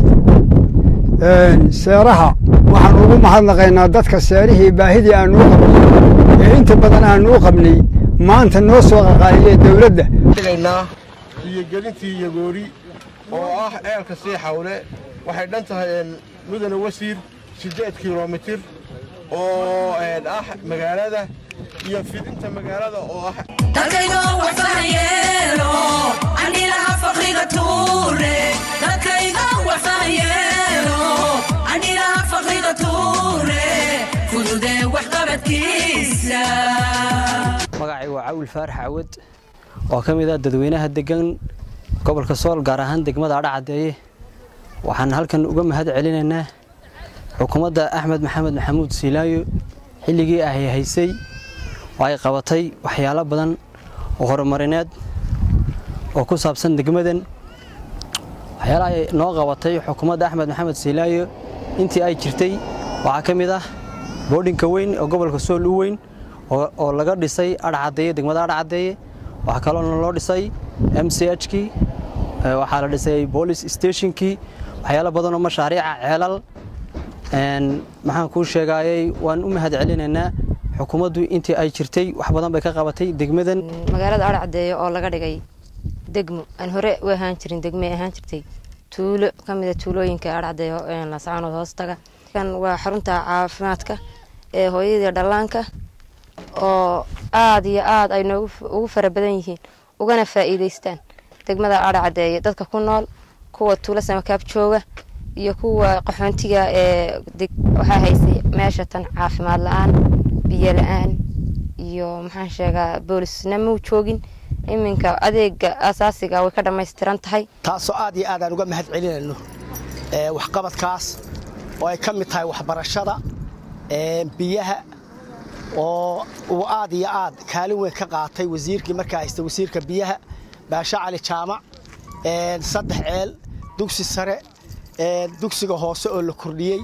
seeraha waxaanu ugu mahadnaqaynaa dadka seerihii baahidii aanu u qabnay ee inta badan aanu u qabnay maanta noo soo qaqaayiyee dowladda biyogelintii yagoori oo ah ceelka sii xawle waxay dhan tahay mudane wasiir siddeed kilomitir oo ah magaalada iyo fidinta magaalada oo ah dadkaydoo waxfahayeelo andhilaha faqriga tuure dadkaydoo waxfahayeelo andhilaha faqriga tuure fududee waxqabadkiisa magacay waa cawil faarax cawad oo ka mid ah dadweynaha degan gobolka sool gaar ahaan degmada adhacadeeye waxaan halkan uga mahad celinaynaa xukuumadda axmed maxamed maxamuud siilaayo xilligii ay haysay oo ay qabatay waxyaalo badan oo horumarineed oo ku saabsan degmadan waxyaalaha ay noo qabatay xukuumadda axmed maxamed siilaayo intii ay jirtay waxaa ka mid ah boodhinka weyn oo gobolka sool u weyn oo laga dhisay adhacadeeye degmada adhacadeeye waxaa kaloona loo dhisay m c h kii waxaa la dhisay boolice stationkii waxyaalo badan oo mashaariica ceelal maxaan kuu sheegaayey waan u mahad celinaynaa xukuumaddu intii ay jirtay wax badan bay ka qabatay degmadan magaalada adhacadeeye oo laga dhigay degmo aan hore u ahaan jirin degmay ahaan jirtay tuulo ka mida tuulooyinka adhacadeeye lascaanood hoostaga kan waa xarunta caafimaadka ee hooyadii dhallaanka oo aada iyo aada ay noogu ugu fara badan yihiin ugana faa'iidaystaan degmada adhacadeeye dadka ku nool kuwa tuulo samakaab jooga iyo kuwa qaxoontiga ee waxaa haysay meesha tan caafimaad la-aan biyo la-aan iyo maxaan sheegaa boolisna mau joogin iminka adeega asaasiga way ka dhammaystiran tahay taasoo aad iyo aad aan uga mahad celinayno waxqabadkaas oo ay ka mid tahay waxbarashada biyaha oo uu aad iyo aad kaalin weyn ka qaatay wasiirkii markaa haysta wasiirka biyaha baashe cali jaamac saddex ceel dugsi sare dugsiga hoose oo la kordhiyey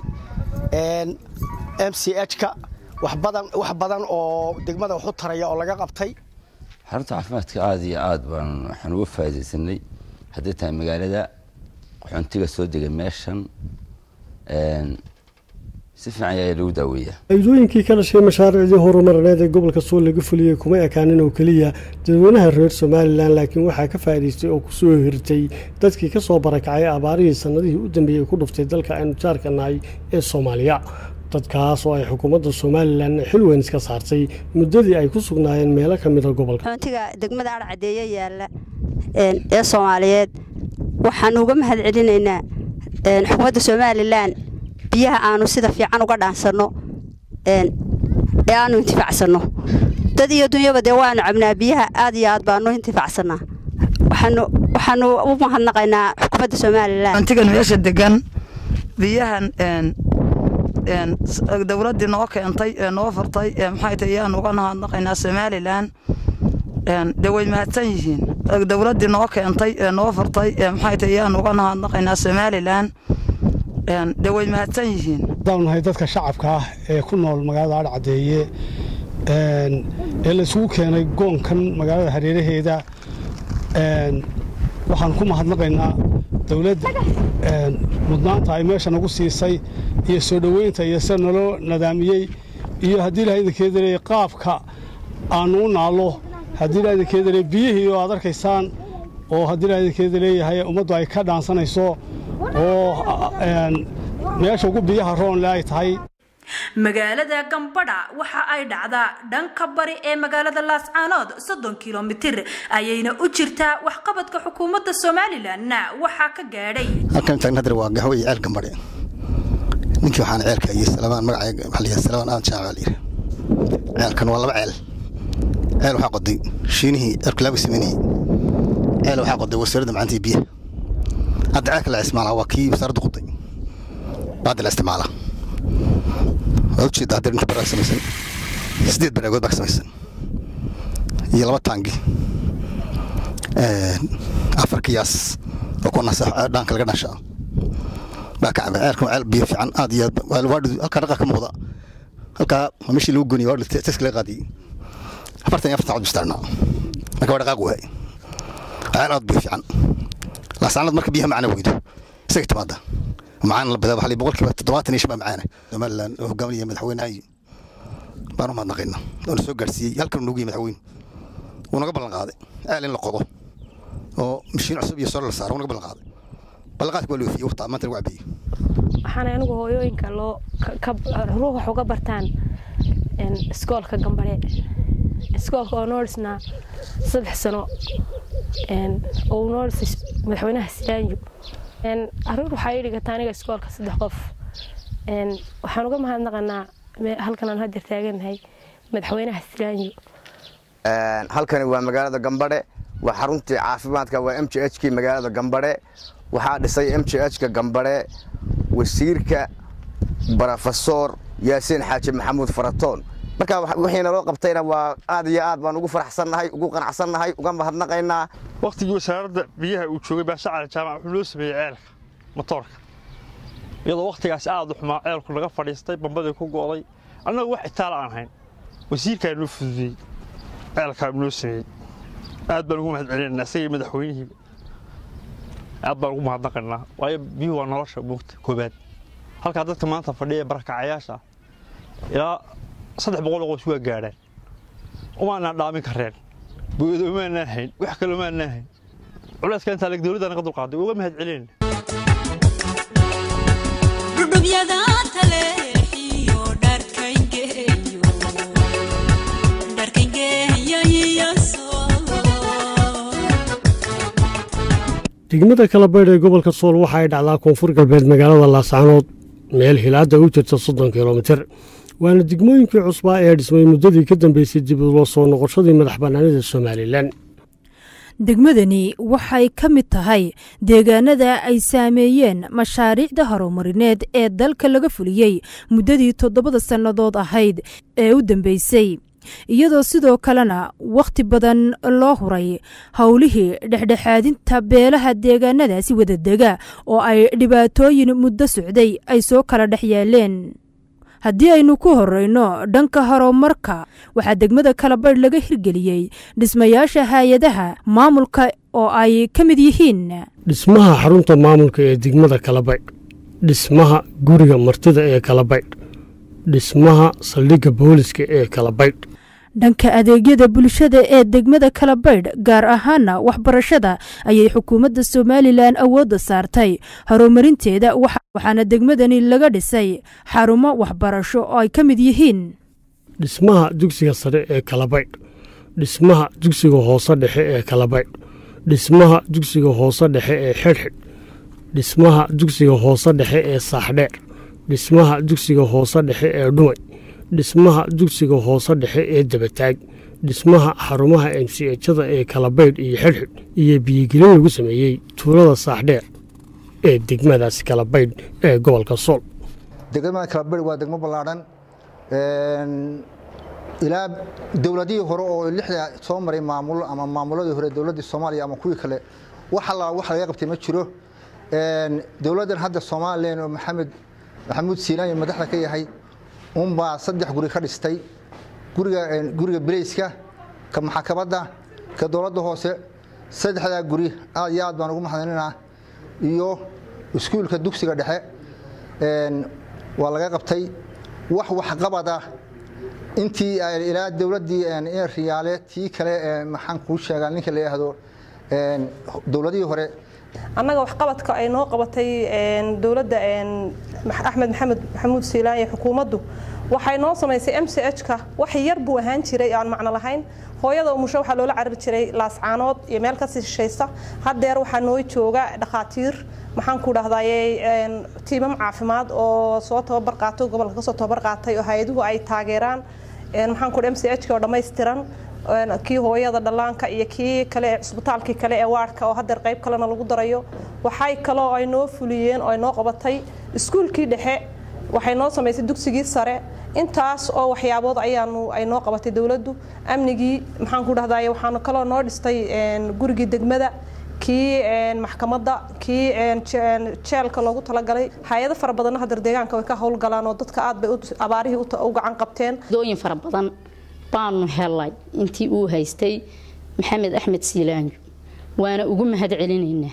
m c h-ka wax badan oo degmada wax u taraya oo laga qabtay xarunta caafimaadka aada iyo aad baan waxaan uga faa'iidaysanay hadday tahay magaalada qaxoontiga soo degay meeshan si fiican ayaa lagu daaweeyaa faa'iidooyinkii ka dhashay mashaariicdii horumarineed ee gobolka sool laga fuliyey kuma ekaanin oo keliya dadweynaha reer somalilan laakiin waxaa ka faa'iidaystay oo kusoo hirtay dadkii ka soo barakacay abaarihii sannadihii u dambeeyey ku dhuftay dalka aynu jaarka nahay ee soomaaliya dadkaas oo ay xukuumadda somalilan xil weyn iska saartay muddadii ay ku sugnaayeen meelo ka mida gobolka xuntiga degmada adhacadeeye yaalla ee soomaaliyeed waxaan uga mahad celinaynaa xukuumadda somalilan biyaha aanu sida fiican uga dhaansanno ee aanu intifaacsanno dad iyo dunyaba dee waanu cabnaa biyaha aad iyo aad baanu intifaacsanaa waxaanu u mahadnaqaynaa xukuumadda somalilan antigan meesha degan biyahan dowladdii noo keentay ee noo furtay ee maxay tahay ayaanu uga mahadnaqaynaa somalilan dee way mahadsan yihiin dowladdii noo keentay ee noo furtay ee maxay tahay ayaan uga mahadnaqaynaa somalilan dee way mahadsan yihiin haddaanu nahay dadka shacabka ah ee ku nool magaalada adhcadeeye ee laysugu keenay goonkan magaalada hareeraheeda waxaan ku mahadnaqaynaa dowladda mudnaanta ay meesha nagu siisay iyo soo dhoweynta iyo sida naloo nadaamiyey iyo haddii ilaha idinkeeda leeyahay qaabka aannu u naallo haddii ilaha idinkeeda leeyahay biyihii oo aad arkaysaan oo haddii ilaha idinkeeda leeyahay ummaddu ay ka dhaansanayso oo meesha ugu biyaha roonle ay tahay magaalada gambadha waxa ay dhacdaa dhanka bari ee magaalada laascaanood soddon kilomitir ayayna u jirtaa waxqabadka xukuumadda somalilanna waxaa ka gaadhay halkan taagna hadar waa gaxwo iyo ceel gambadhe ninkii waxaan ceelka iyo salamaan magacayga waxaa la yidhaha salamaan aadan jaac baa la yidhi ceelkan waa laba ceel ceel waxaa qoday shiinihii ceelka laagu sameynayey ceel waxaa qoday wasaaradda macantii biyaha hadda ceelka la isticmaalaa waa kii wasaaradda qoday hadda la isticmaalaa waa ujeeda hadda inta baraag samaysan sideed baraagood baa ka samaysan iyo laba taangi afar kiyaas oo ku nasa dhaanka laga dhasha baa ka cabay ceelkan waa ceel biyo fiican aad iyo aad waadhi halkaa dhaqa ka muuqda halkaa waa meeshii lagu goniye waadhi teska laga qaadiyey afartan iyo afartan cod bistaarnaa marka waa dhaqaaq waay ceel aad biyo fiican laasaanad marka biyaha macna weydo isaga timaada macaan la badaa waxaa boqolkiiba toddobaatan iyo shan baa macaana somalilan oo hogaaminaya madaxweynaha baan u mahadnaqaynaa oona soo gaarsiiyey halkan nugu yimi madaxweyne wuu naga ballan qaaday ceel in la qodo oo mashiin cusub iyo sore la saaro wuu naga ballan qaaday ballanqaadka waa la oofiyey waqtaa maanta lagu cabeeyey waxaana anigu hooyooyinka loo ruux wax uga bartaan iskoolka gambare iskoolka oo noo dhisnaa saddex sano oo noo dhisay madaxweynaha silaanyo caruur waxaa ii dhigata aniga iskoolka saddex qof waxaan uga mahadnaqanaa halkan aan hadeer taaganahay madaxweynaha silaanyo halkani waa magaalada gambadhe waa xaruntii caafimaadka waa m j h kii magaalada gambadhe waxaa dhisay m j h ka gambadhe wasiirka brofesor yaasiin xaaji maxamuud faratoon marka wixiina loo qabtayna waa aad iyo aad baan ugu faraxsannahay ugu qanacsannahay uga mahadnaqaynaa wakhtigii wasaaradda biyaha uu joogay baashacali jaamac wuxuu loo sameeyey ceelka matoorka iyadoo wakhtigaas aad u xumaa ceelku naga fadhiistay bambadii ku go'day annagu wax itaala aan hayn wasiirkaa noo fududeyey ceelkaa noo sameeyey aad baan ugu mahad celinaynaa isagii madaxweynihiiba aad baan ugu mahadnaqaynaa waayo biyuhu waa nolosha moogta koobaad halkaa dadka maanta fadhiya barakacayaasha ilaa saddex boqol oo qoys waa gaadhaan umaanaan dhaamin kareen booyada umaanaan hayn wax kale umaanaan hayn culayska intaa leg dowladda naga dulqaaday uga mahad celinayna dhudhubyada taleexiyo dharkangeeyo dharkangeeyo iyo soo degmada kalabaydh ee gobolka sool waxa ay dhacdaa koonfur galbeed magaalada laascaanood meel hilaada u jirta soddon kilomitir waana degmooyinkii cusbaa ee dhismay muddadii ka dambeysay dib ulo soo noqoshadii madax bannaanida somalilan degmadani waxay ka mid tahay deegaanada ay saameeyeen mashaariicda horumarineed ee dalka laga fuliyey muddadii toddobada sannadood ahayd ee u dambeysay iyadoo sidoo kalena wakhti badan loo huray howlihii dhexdhexaadinta beelaha deegaanadaasi wadadega oo ay dhibaatooyin muddo socday ay soo kala dhex yeeleen haddii aynu ku horeyno dhanka horumarka waxaa degmada kalabaydh laga hirgeliyey dhismayaasha hay-adaha maamulka oo ay ka mid yihiin dhismaha xarunta maamulka ee degmada kalabaydh dhismaha guriga martida ee kalabaydh dhismaha saldhigga booliska ee kalabaydh dhanka adeegyada bulshada ee degmada kalabaydh gaar ahaana waxbarashada ayay xukuumadda somalilan awoodda saartay horumarinteeda waxaana degmadani laga dhisay xarumo waxbarasho oo ay ka mid yihiin dhismaha dugsiga sare ee kalabaydh dhismaha dugsiga hoose dhexe ee kalabaydh dhismaha dugsiga hoose dhexe ee xidhxidh dhismaha dugsiga hoose dhexe ee saaxdheer dhismaha dugsiga hoose dhexe ee dhumay dhismaha dugsiga hoose dhexe ee dabataag dhismaha xarumaha emsijada ee kalabaydh iyo xidhxidh iyo biyogelin lagu sameeyey tuulada saaxdheer ee degmadaasi kalabaydh ee gobolka sool degmada kalabaydh waa degmo ballaadhan ilaa dowladihii hore oo lixda soo maray maamulo ama maamuladii hore dowladdii soomaaliya ama kuwii kale wax alla wax laga qabtay ma jiro dowladdan hadda somalilan oo maxamed maxamuud siilaan iyo madaxda ka yahay unbaa saddex guri ka dhistay guriga guriga bileyska ka maxkamadda ka dowladda hoose saddexdaa guri aad iyo aad baan ugu mahadinaynaa iyo iskuulka dugsiga dhexe waa laga qabtay wax waxqabada intii ilaa dowladdii riyaale tii kale maxaan kuu sheegaa ninka la yidhaahdo dowladihii hore annaga waxqabadka ay noo qabatay dowladda axmed maxamed maxamuud siilaan iyo xukuumaddu waxay noo samaysay m c h-ka wax yar buu ahaan jiray aan macno lahayn hooyada umusho waxaa loola carari jiray laascaanood iyo meel kasii shishaysa haddeer waxaa noo jooga dhakhaatiir maxaan ku dhahdaye tiimam caafimaad oo soo tababar qaato gobolka kasoo tababar qaatay oo hay-aduhu ay taageeraan maxaan ku m c h-ka oo dhammaystiran kii hooyada dhallaanka iyo kii kale ee cisbitaalkii kale ee waardhka oo haddeer qayb kalena lagu darayo waxay kaloo ay noo fuliyeen oo ay noo qabatay iskuulkii dhexe waxay noo samaysay dugsigii sare intaas oo waxyaabood ayaanu ay noo qabatay dowladdu amnigii maxaan ku dhahdaye waxaanu kaloo noo dhistay gurigii degmada kii maxkamadda kii jeelka loogu talagalay hay-ado fara badanna hadeer deegaanka way ka howlgalaan oo dadka aad bay abaarihii u gacan qabteen dooyin fara badan baanu helay intii uu haystay maxamed axmed siilaanyo waana ugu mahad celinaynaa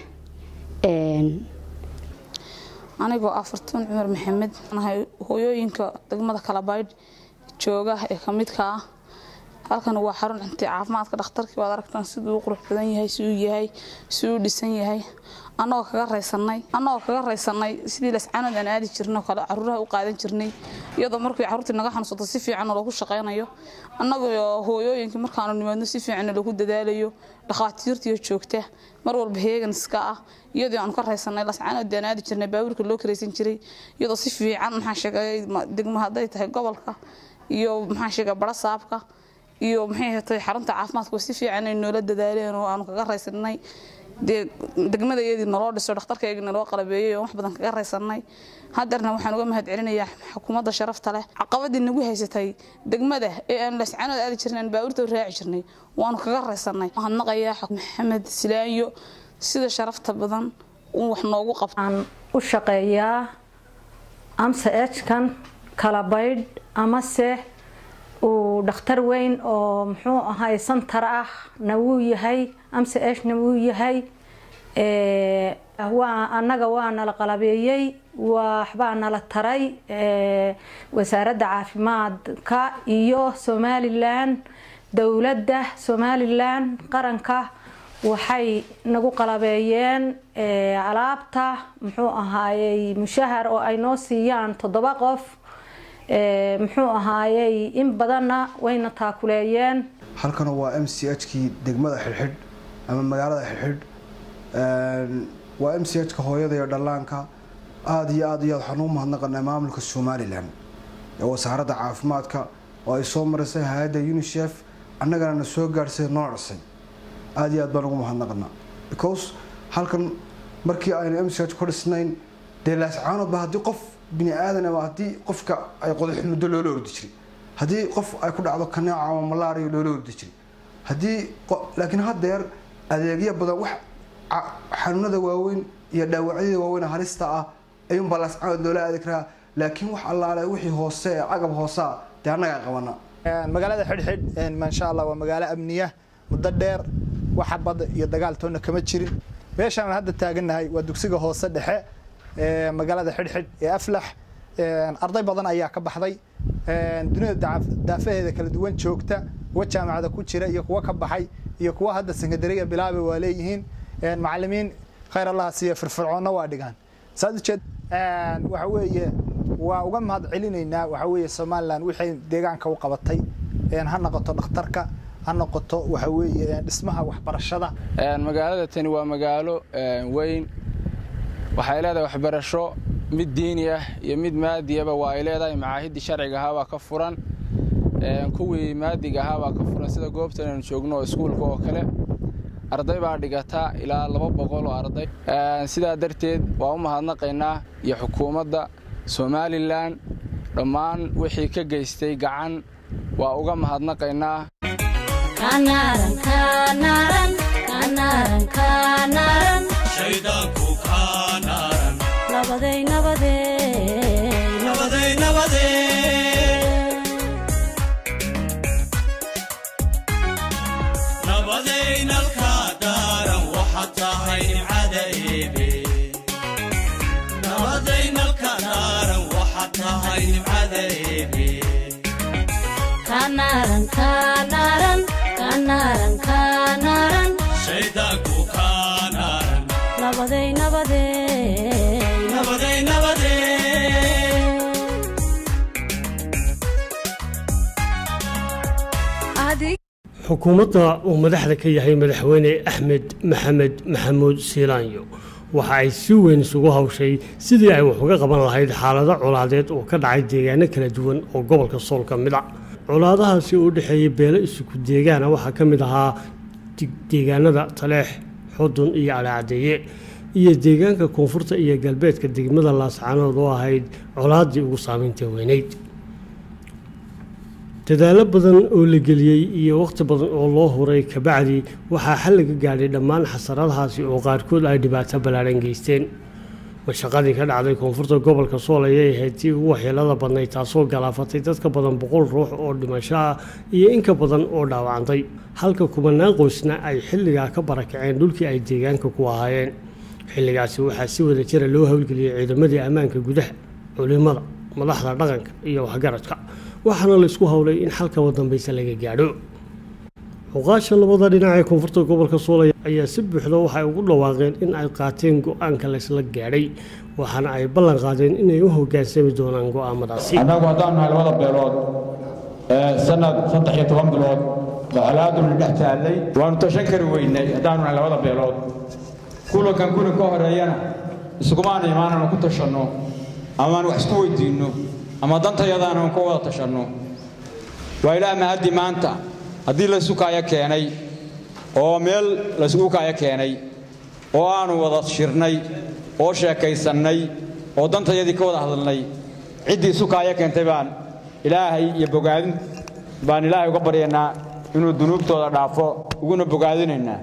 anigoo ah fartuun cumar maxamed nahay hooyooyinka degmada kalabaydh jooga ee ka midka ah halkan waa xarun cunti caafimaadka dhakhtarkii waad aragtaan siduu u qurux badan yahay siduu yahay siduu dhisan yahay annagoo kaga raysanay annagoo kaga raysanay sidii lascaanood aan aadi jirnay oo kale caruuraha u qaadan jirnay iyadoo markii caruurtii naga xanuunsato si fiican loogu shaqaynayo annagoo hooyooyinkii markaanu nimaadno si fiican loogu dadaalayo dhakhaatiirtiyo joogta mar walba heegan iska ah iyadoo aanu ka raysanay lascaanood aan aadi jirnay baabuurka loo karaysan jiray iyadoo si fiican maxaa sheegay degmo hadday tahay gobolka iyo maxaa sheegay barasaabka iyo maxay hatay xarunta caafimaadka si fiican ay noola dadaaleen oo aanu kaga raysanay dee degmadayadii naloo dhiso dhakhtarkaygii naloo qalabeeyey oo wax badan kaga raysanay haddeerna waxaan uga mahad celinayaa xukuumadda sharafta leh caqabadii nagu haysatay degmada ee aan lascaanood aadi jirnay aan baabuurta raaci jirnay waanu kaga raysanay mahadnaqayaa maxamed silaanyo sida sharafta badan uu wax noogu qabtaan u shaqeeyaa amse ejkan kala baydh amase uu dhakhtar weyn oo muxuu ahay santar ah na wuu yahay amse eshna wuu yahay waa annaga waa nala qalabeeyey waxbaa nala taray wasaaradda caafimaadka iyo somalilan dowladda somalilan qaranka waxay nagu qalabeeyeen alaabta muxuu ahaayey mushahar oo ay noo siiyaan toddoba qof muxuu ahaayey in badanna wayna taakuleeyeen halkana waa m c h kii degmada xidhxidh ama magaalada xidhxidh waa m c h ka hooyada iyo dhallaanka aada iyo aad iyo aad waxaan ugu mahadnaqanaa maamulka somalilan ee wasaaradda caafimaadka oo ay soo marisay hay-adda unisef annagana na soo gaadhsay noo dhisay aada iyo aad baan ugu mahadnaqanaa because halkan markii aynu m c h ku dhisnayn dee laascaanoodba haddii qof bini aadan ama haddii qofka ay qodax muddo loola ordi jiray haddii qof ay ku dhacdo kaneeca ama malaariya loola ordi jiray haddii laakiin haddeer adeegyo badan wax xanuunada waaweyn iyo dhaawacyada waaweyn halista ah ayuunbaa laascaanood loola aadi karaa laakiin wax allaale wixii hoose ee cagab hoosea dee annagaa qabana magaalada xidhxidh maasha allah waa magaalo amniya muddo dheer waxa bad iyo dagaal toonna kama jirin meeshaan aan hadda taagannahay waa dugsiga hoose dhexe magaalada xidhxidh ee aflax arday badan ayaa ka baxday dunida daafaheeda kala duwan joogta kuwa jaamacada ku jira iyo kuwa ka baxay iyo kuwa hadda sekandariga bilaaba waa leeyihiin macalimiin khayr allah siiya firfircoonna waa dhigaan saad ujeed waxa weeye waa uga mahad celinaynaa waxa weeye somaliland wixii deegaanka u qabatay ha noqoto dhakhtarka ha noqoto waxa weeye dhismaha waxbarashada magaalada tani waa magaalo weyn waxay leedahay waxbarasho mid diini ah iyo mid maadiyaba waa ay leedahay macaahidii sharciga ahaa baa ka furan kuwii maadiga ahaa baa ka furan sida goobtan aynu joogno oo iskuulka oo kale arday baa dhigata ilaa laba boqol oo arday sidaa darteed waa u mahadnaqaynaa iyo xukuumadda somalilan dhammaan wixii ka geystay gacan waa uga mahadnaqaynaa Kanaran, kanaran, kanaran, kanaran. Shaydaanku kanaran. Nabaday, nabaday, nabaday, nabaday. nabadaynalka daaran waxaad tahay nimcada eebe nabadaynalka daaran waxaad tahay nimcada eebe Kanaran, kanaran, kanaran, kanaran. shaydaanku kanaran Nabaday, nabaday, nabaday nabaday xukuumadda uu madaxda ka yahay madaxweyne axmed maxamed maxamuud siilaanyo waxa ay si weyn isugu hawshay sidii ay wax uga qaban lahayd xaalado colaadeed oo ka dhacay deegaano kala duwan oo gobolka sool ka mid a colaadahaasi oo u dhexeeyey beelo isugu deegaana waxaa ka mid ahaa deegaanada taleex xudun iyo alaacadeeye iyo deegaanka koonfurta iyo galbeedka degmada laascaanood oo ahayd colaaddii ugu saameynta weyneyd dadaallo badan oo la geliyey iyo wakhti badan oo loo huray kabacdi waxaa xal laga gaadhay dhammaan xasaradahaasi oo qaarkood ay dhibaato ballaaran geysteen mashaqadii ka dhacday koonfurta gobolka sool ayay ahayd tii ugu waxyeelada badnayd taasoo galaafatay dad ka badan boqol ruux oo dhimasho ah iyo in ka badan oo dhaawacantay halka kumanaan qoysna ay xilligaa ka barakaceen dhulkii ay deegaanka ku ahaayeen xilligaasi waxaa si wada jira loo howlgeliyey ciidamadii ammaanka gudaha culimada madaxda dhaqanka iyo waxgaradka waxaana la isku howlay in xalkaba dambaysa laga gaadho xuqaasha labada dhinac ee koonfurta gobolka soolaya ayaa si buuxda waxay ugu dhawaaqeen in ay qaateen go-aanka laysla gaadhay waxaana ay ballan qaadeen inay u hogaansami doonaan go-aamadaasi annagu haddaan nahay labada beelood ee sanad saddex iyo toban bilood baxalaaduna dhex taallay waanu tashan kari weynay haddaanu nahay labada beelood kulankan kulan ka horeeyana iskumaana imaananu ku tashanno amaan wax isku weydiinno ama dantayadaananu ka wada tashanno waa ilaah mahaddi maanta haddii laysu kaaya keenay oo meel laysugu kaaya keenay oo aanu wada shirnay oo sheekaysannay oo dantayadii ka wada hadalnay ciddii isu kaaya keentay baan ilaahay iyo bogaadin baan ilaahay uga baryaynaa inuu dunuubtooda dhaafo uguna bogaadinaynaa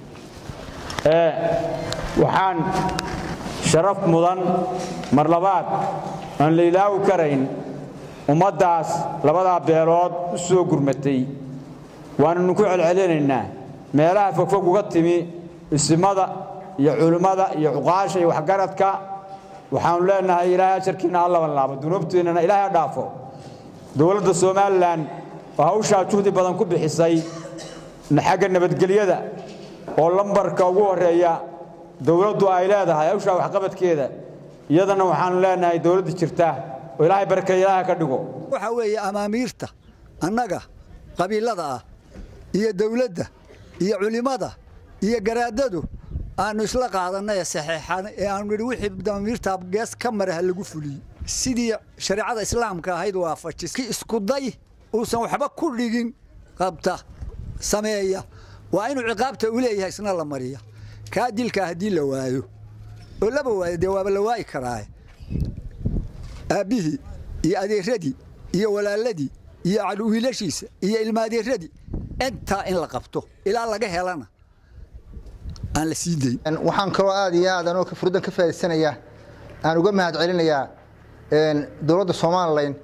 ee waxaan sharaf mudan mar labaad aan la ilaawi karayn ummaddaas labadaa beelood u soo gurmatay waananu ku celcelinaynaa meelaha fogfog uga timi isimada iyo culimmada iyo cuqaasha iyo waxgaradka waxaanu leenahay ilaahay ajarkiina ha laban laabo dunuubtiinnana ilaahay ha dhaafo dowladda somalilan oo hawshaa juhdi badan ku bixisay xagga nabadgelyada oo lambarka ugu horreeya dowladdu ay leedahay hawshaa waxqabadkeeda iyadana waxaanu leenahay dowladda jirta oo ilaahay barkeeya ilaahay ka dhigo waxa weeye amaamiirta annaga qabiilada ah iyo dowladda iyo culimmada iyo garaadadu aanu isla qaadanay ee saxeexan ee aanu nidhi wixii damiirta gees ka maraha lagu fuliyey sidii shareecada islaamka ahayd waafajis ki iskuday uusan waxba ku dhigin qabta sameeya waa inuu ciqaabta u leeyahay isna la mariya kaa dilka haddii la waayo oo laba waayo dee waaba la waayi karaaye aabbihii iyo adeeradii iyo walaaladii iyo wiilashiisa iyo ilmaadeeradii intaa in la qabto ilaa laga helana aan la sii dayn waxaan kaloo aad iyo aad anoo furdan ka faa'iidsanayaa aan uga mahad celinayaa dowladda somalilan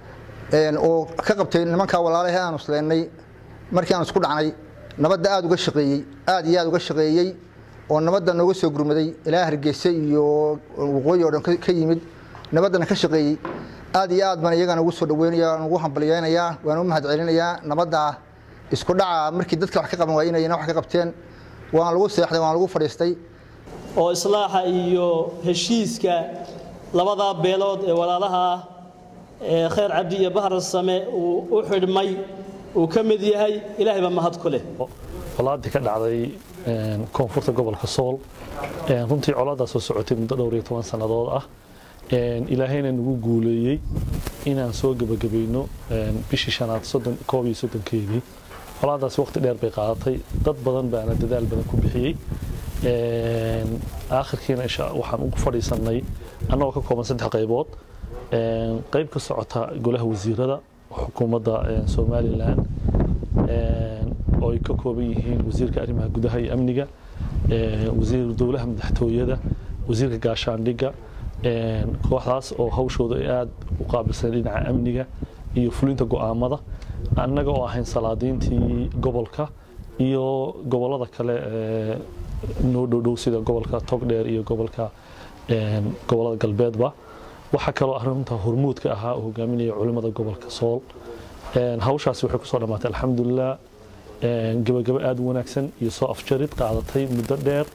oo ka qabtay nimankaa walaalahe aanu isleennay markii aan isku dhacnay nabadda aad uga shaqeeyey aad iyo aad uga shaqeeyey oo nabadda nooga soo gurmaday ilaa hargeysa iyo waqooyi oo dhan ka yimid nabaddana ka shaqeeyey aad iyo aad baan iyagana ugu soo dhaweynaya aan ugu hambalyeynayaa waan u mahad celinayaa nabadda isku dhaca markii dadka wax ka qaban waayeen inayna wax ka qabteen waan lagu seexday waan lagu fadhiistay oo islaaxa iyo heshiiska labadaa beelood ee walaalaha ah ee khayr cabdi iyo bahar same uu u xidhmay uu ka mid yahay ilaahay baa mahad ku leh colaadii ka dhacday koonfurta gobolka sool runtii colaadaas soo socotay muddo dhowr iyo toban sannadood ah ilaahayna nagu guuleeyey inaan soo gebagabayno bishii shanaad koob iyo soddonkeedii colaadaas waqti dheer bay qaadatay dad badan baana dadaal badan ku bixiyey aakhirkiina waxaan ugu fadhiisannay annagoo ka kooban saddex qaybood qayb ka socota golaha wasiirada xukuumadda somalilan oo ay ka kooban yihiin wasiirka arrimaha gudaha iyo amniga wasiir dowlaha madaxtooyada wasiirka gaashaandhigga kooxdaas oo hawshooda ay aada u qaabilsan dhinaca amniga iyo fulinta go'aamada annaga oo ahayn salaadiintii gobolka iyo gobollada kale noo dhowdhow sida gobolka togdheer iyo gobolka gobollada galbeedba waxaa kaloo arrinta hormuudka ahaa oo hogaaminaya culimmada gobolka sool hawshaasi waxay kusoo dhammaatay alxamdulilah gebagabo aada u wanaagsan iyo soo afjarid qaadatay muddo dheer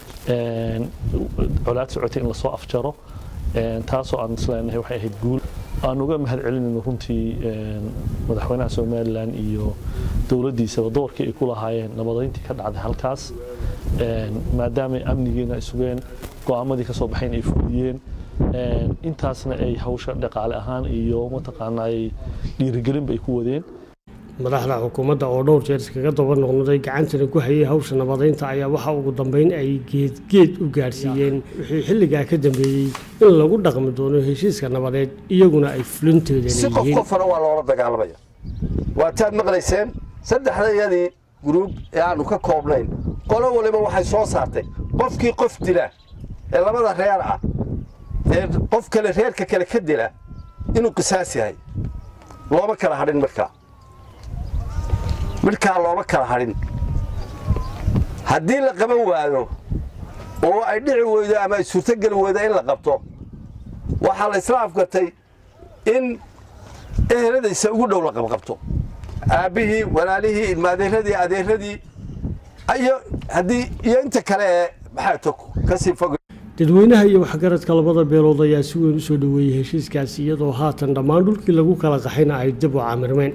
colaad socotay in lasoo afjaro taasoo aan isleenahay waxay ahayd guul aan uga mahad celinayno runtii madaxweynaha somalilan iyo dowladdiisaba doorkii ay ku lahaayeen nabadayntii ka dhacday halkaas maadaamay amnigiina ay sugeen go'aamadii ka soo baxayn ay fuliyeen intaasna ay hawsha dhaqaale ahaan iyo mataqaanaa ay dhiirigelinba ay ku wadeen madaxda xukuumadda oo dhowr jeer iskaga daba noqnoday gacantana ku hayay hawsha nabadaynta ayaa waxa ugu dambeyn ay geedgeed u gaadhsiiyeen wixii xilligaa ka dambeeyey in lagu dhaqmi doono heshiiska nabadeed iyaguna ay fulinteeda si qof qofana waa loola dagaalamaya waataad maqlayseen saddexdayadii guruub ee aanu ka koobnayn qolo waliba waxay soo saartay qofkii qof dila ee labada reer ah ee qof kale reerka kale ka dila inuu qisaas yahay looma kala hadhin markaa midhkaa looma kala hadhin haddii la qaban waayo oo ay dhici weydo ama ay suurtogeli weydo in la qabto waxaa la isla afgartay in eheladaysa ugu dhow la qabqabto aabbihii walaalihii ilmaadeeradii adeeradii iyo haddii iyo inta kale ee maxaato kasii fog dadweynaha iyo waxgaradka labada beelood ayaa si weyn u soo dhoweeyey heshiiskaasi iyadoo haatan dhammaan dhulkii lagu kala qaxayna ay dib u camirmeen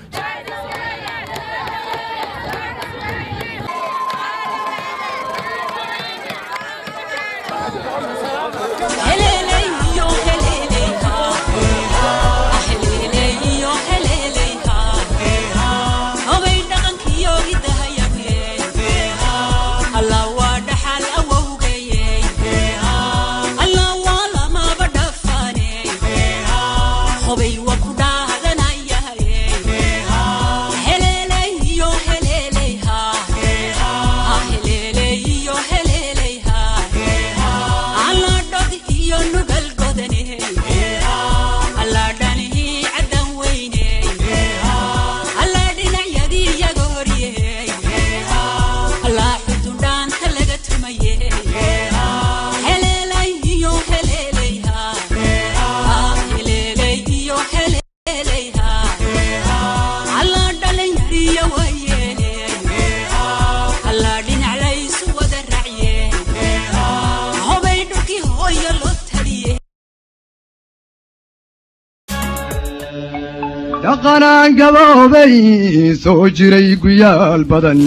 dhaqanaan gaboobay soo jiray guyaal badan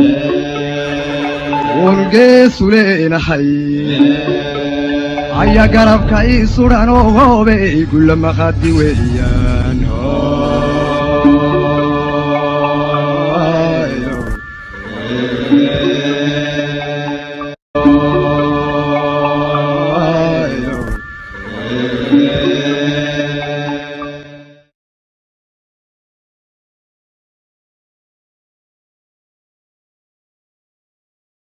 wargeesu leenahay aya garabka ii sudhan oo hoobey gulla maqadi weeya